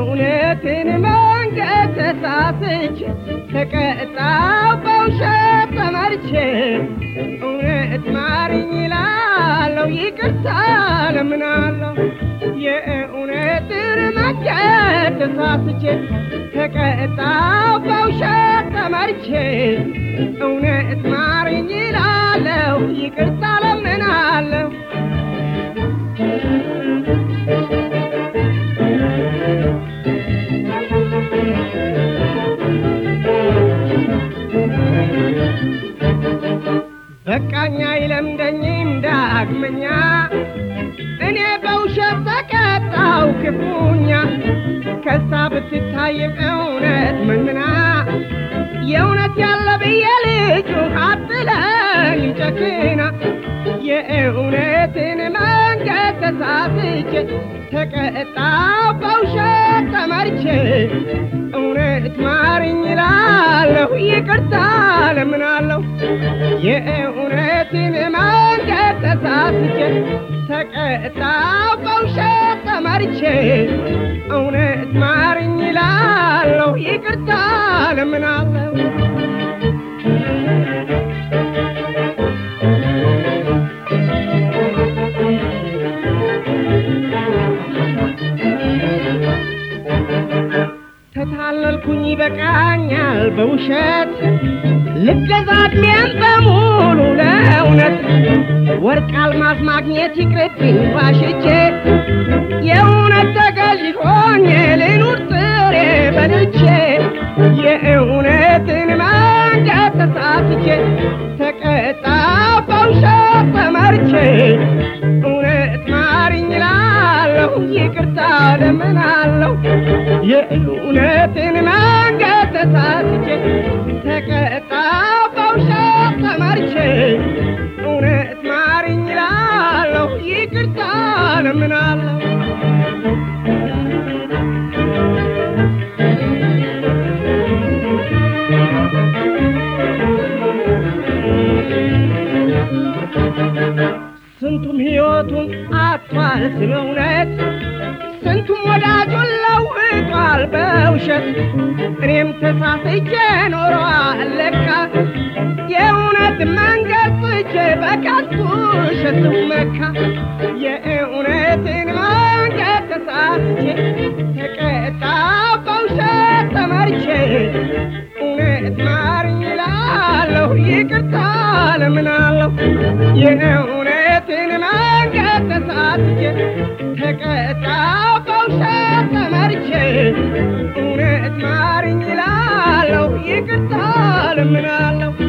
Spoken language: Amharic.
የእውነትን መንገድ ተሳስቼ ተቀጣው በውሸት ተመርቼ እውነት ማርኝ ይላለው ይቅርታ ለምናለው የእውነትን መንገድ ተሳስቼ ተቀጣው በውሸት ተመርቼ እውነት ማርኝ ይላለው ይቅርታ ለምናለው በቃኛ ይለምደኝም ዳግመኛ እኔ በውሸት ተቀጣው ክፉኛ ከሳ ብትታይ እውነት መንምና የእውነት ያለ ብዬ ልጁ አትለኝ ጨክና የእውነትን መንገድ ተሳስቼ ተቀጣው በውሸት ተመርቼ እውነት ማርኝ ይላለሁ ይቅርታ ለምናለሁ የእውነትን መንገድ ተሳስቼ ተቀጣው በውሸት ተመርቼ እውነት ማርኝ ይላለሁ ይቅርታ ለምናለሁ ተታለልኩኝ ይበቃኛል በውሸት ልገዛ ዕድሜን በሙሉ ለእውነት ወርቅ አልማዝ ማግኘት ይቅርብኝ ዋሽቼ የእውነት ተገዥ ሆኜ ልኑር ጥሬ በልቼ የእውነትን መንገድ ተሳስቼ ተቀጣው በውሸት ተመርቼ እውነት ማርኝ እላለሁ ይቅርታ ለምናለሁ የእውነትን መንገድ ተሳስቼ ተቀጣው በውሸት ተመርቼ እውነት ማርኝ እላለሁ ይቅርታ ለምናለሁ ስንቱም ሕይወቱን አጥቷል ስለ እውነት ስንቱም ወዳጁን ለውጧል በውሸት እኔም ተሳስቼ ኖረዋል ለካ የእውነት መንገድ ስቼ በከንቱ ውሸት መካ የእውነትን መንገድ ተሳስቼ ተቀጣው በውሸት ተመርቼ እውነት ማርኝ እላለሁ ይቅርታ ለምናለሁ የእውነትን መንገድ ተሳስቼ ተቀጣው በውሸት ተመርቼ እውነት ማርኝ እላለሁ ይቅርታ ለምናለሁ